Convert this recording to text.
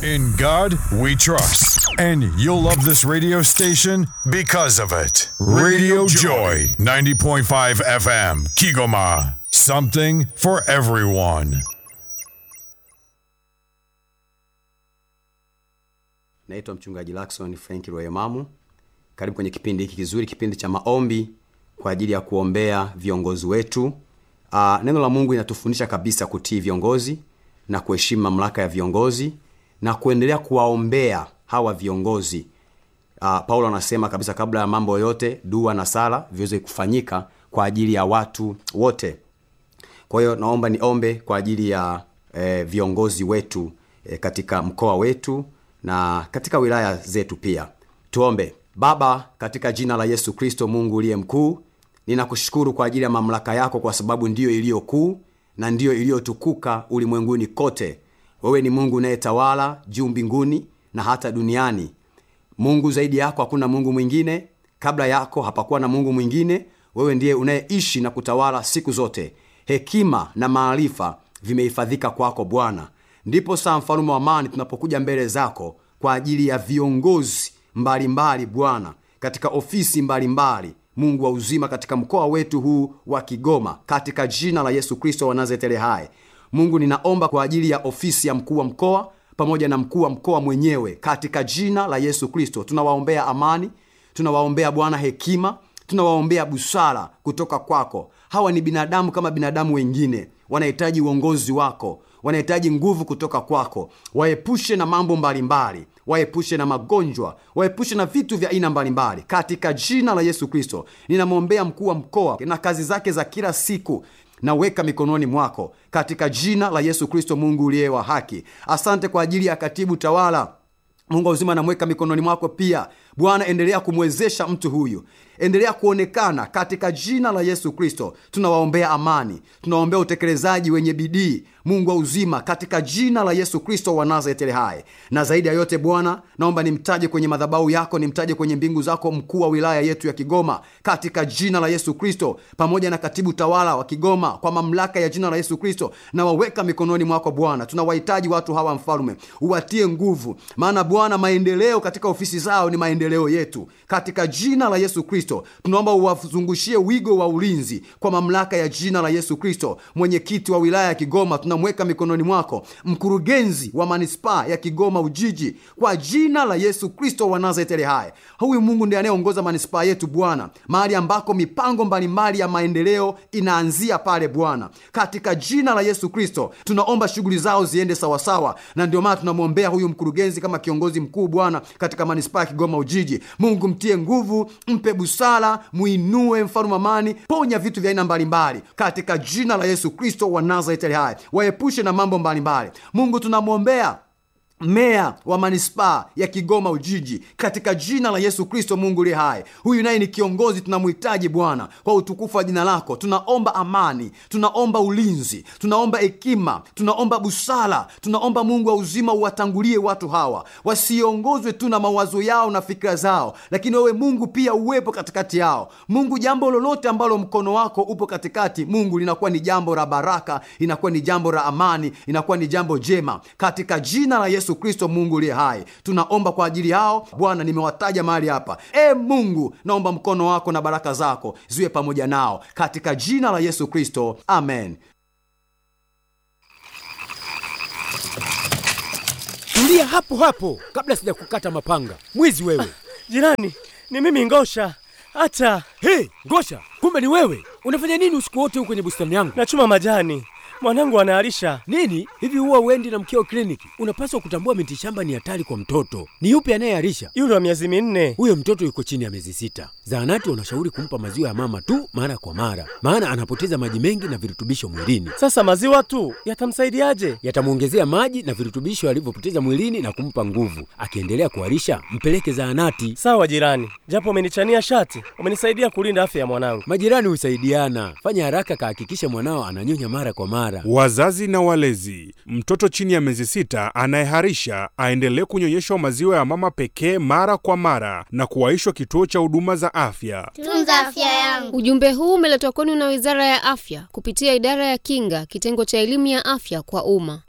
In God we trust. And you'll love this radio station because of it. Radio Joy, 90.5 FM, Kigoma. Something for everyone. Naitwa mchungaji Lakson Frank Royemamu. Karibu kwenye kipindi hiki kizuri, kipindi cha maombi kwa ajili ya kuombea viongozi wetu. Uh, neno la Mungu linatufundisha kabisa kutii viongozi na kuheshimu mamlaka ya viongozi na kuendelea kuwaombea hawa viongozi. Uh, Paulo anasema kabisa, kabla ya mambo yote, dua na sala viweze kufanyika kwa ajili ya watu wote. Kwa hiyo naomba niombe kwa ajili ya eh, viongozi wetu eh, katika mkoa wetu na katika wilaya zetu pia. Tuombe. Baba, katika jina la Yesu Kristo, Mungu uliye mkuu, ninakushukuru kwa ajili ya mamlaka yako, kwa sababu ndiyo iliyo kuu na ndiyo iliyotukuka ulimwenguni kote. Wewe ni Mungu unayetawala juu mbinguni na hata duniani. Mungu zaidi yako hakuna Mungu mwingine, kabla yako hapakuwa na Mungu mwingine. Wewe ndiye unayeishi na kutawala siku zote. Hekima na maarifa vimehifadhika kwako Bwana. Ndipo saa mfalume wa amani, tunapokuja mbele zako kwa ajili ya viongozi mbalimbali Bwana, katika ofisi mbalimbali Mungu wa uzima, katika mkoa wetu huu wa Kigoma, katika jina la Yesu Kristo wa Nazareti hai. Mungu, ninaomba kwa ajili ya ofisi ya mkuu wa mkoa pamoja na mkuu wa mkoa mwenyewe, katika jina la Yesu Kristo tunawaombea amani, tunawaombea Bwana hekima, tunawaombea busara kutoka kwako. Hawa ni binadamu kama binadamu wengine, wanahitaji uongozi wako, wanahitaji nguvu kutoka kwako. Waepushe na mambo mbalimbali, waepushe na magonjwa, waepushe na vitu vya aina mbalimbali, katika jina la Yesu Kristo. Ninamwombea mkuu wa mkoa na kazi zake za kila siku naweka mikononi mwako katika jina la Yesu Kristo, Mungu uliye wa haki. Asante kwa ajili ya katibu tawala Mungu wa uzima, namweka mikononi mwako pia Bwana. Endelea kumwezesha mtu huyu, endelea kuonekana katika jina la Yesu Kristo. Tunawaombea amani, tunawaombea utekelezaji wenye bidii, Mungu wa uzima, katika jina la Yesu Kristo wa Nazareti hai. Na zaidi ya yote Bwana, naomba nimtaje kwenye madhabahu yako, nimtaje kwenye mbingu zako mkuu wa wilaya yetu ya Kigoma, katika jina la Yesu Kristo, pamoja na katibu tawala wa Kigoma, kwa mamlaka ya jina la Yesu Kristo nawaweka mikononi mwako Bwana. Tunawahitaji watu hawa, mfalume, uwatie nguvu, maana Bwana, maendeleo katika ofisi zao ni maendeleo yetu, katika jina la Yesu Kristo tunaomba uwazungushie wigo wa ulinzi kwa mamlaka ya jina la Yesu Kristo. Mwenyekiti wa wilaya ya Kigoma tunamweka mikononi mwako, mkurugenzi wa manispaa ya Kigoma Ujiji, kwa jina la Yesu Kristo wa Nazareti hai. Huyu Mungu ndiye anayeongoza manispaa yetu Bwana, mahali ambako mipango mbalimbali ya maendeleo inaanzia pale Bwana, katika jina la Yesu Kristo tunaomba shughuli zao ziende sawasawa, na ndio maana tunamwombea huyu mkurugenzi kama kiongozi mkuu Bwana katika manispaa ya Kigoma Ujiji. Mungu mtie nguvu, mpe busara, mwinue mfalme amani, ponya vitu vya aina mbalimbali katika jina la Yesu Kristo wa Nazareti hai, waepushe na mambo mbalimbali. Mungu tunamwombea meya wa manispaa ya Kigoma Ujiji katika jina la Yesu Kristo, Mungu liye hai. Huyu naye ni kiongozi, tunamhitaji Bwana kwa utukufu wa jina lako. Tunaomba amani, tunaomba ulinzi, tunaomba hekima, tunaomba busara, tunaomba Mungu wa uzima uwatangulie watu hawa, wasiongozwe tu na mawazo yao na fikira zao, lakini wewe Mungu pia uwepo katikati yao. Mungu, jambo lolote ambalo mkono wako upo katikati, Mungu, linakuwa ni jambo la baraka, inakuwa ni jambo la amani, inakuwa ni jambo jema katika jina la Yesu Kristo, Mungu uliye hai, tunaomba kwa ajili yao Bwana. Nimewataja mahali hapa, e Mungu, naomba mkono wako na baraka zako ziwe pamoja nao katika jina la Yesu Kristo, amen. Tulia hapo hapo kabla sijakukata mapanga, mwizi wewe! Jirani, ni mimi Ngosha. Hata Hey, Ngosha, kumbe ni wewe! Unafanya nini usiku wote huko kwenye bustani yangu? nachuma majani, mwanangu anaharisha. Nini hivi, huwa uendi na mkeo kliniki? Unapaswa kutambua miti shamba ni hatari kwa mtoto. Ni yupi anayeharisha? Yule wa miezi minne. Huyo mtoto yuko chini ya miezi sita. Zahanati wanashauri kumpa maziwa ya mama tu mara kwa mara, maana anapoteza maji mengi na virutubisho mwilini. Sasa maziwa tu yatamsaidiaje? Yatamwongezea maji na virutubisho alivyopoteza mwilini na kumpa nguvu. Akiendelea kuharisha, mpeleke zahanati. Sawa jirani, japo umenichania shati, umenisaidia kulinda afya ya mwanangu. Majirani husaidiana. Fanya haraka, kahakikisha mwanao ananyonya mara kwa mara. Wazazi na walezi, mtoto chini ya miezi sita anayeharisha aendelee kunyonyeshwa maziwa ya mama pekee mara kwa mara na kuwaishwa kituo cha huduma za afya. Tunza afya yangu. Ujumbe huu umeletwa kwenu na Wizara ya Afya kupitia Idara ya Kinga, kitengo cha elimu ya afya kwa umma.